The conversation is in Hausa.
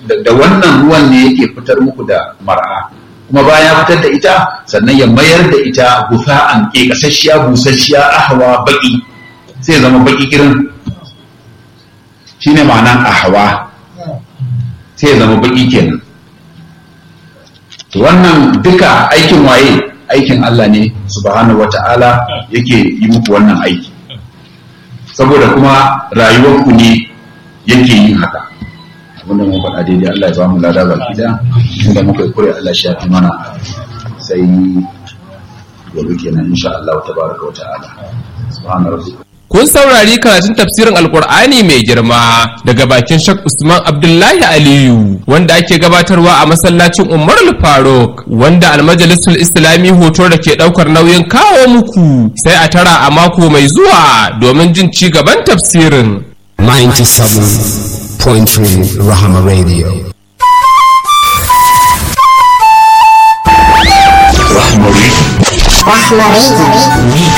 da wannan ruwan ne yake fitar muku da mar'a kuma bayan ya fitar da ita sannan ya mayar da ita gufa'an ke kasashiya busasshiya ahwa baki sai zama baki kirin shine ma'anan ahwa sai zama baki kenan to wannan duka aikin waye aikin Allah ne subhanahu wata'ala yake yi muku wannan aiki saboda kuma rayuwarku ne yake yin haka abinda mun faɗa daidai Allah ya ba mu lada baki da inda muka yi kure Allah shi ya fi mana sai gobe kenan insha Allah tabaraka wa ta'ala subhana rabbika Kun saurari karatun tafsirin Alkur'ani mai girma daga bakin Shak Usman Abdullahi Aliyu wanda ake gabatarwa a masallacin Umar Faruk wanda almajalisul Islami hoto da ke daukar nauyin kawo muku sai a tara a mako mai zuwa domin jin ci gaban tafsirin. 97.3 Rahama Radio. Rahama Radio. Rahama Radio.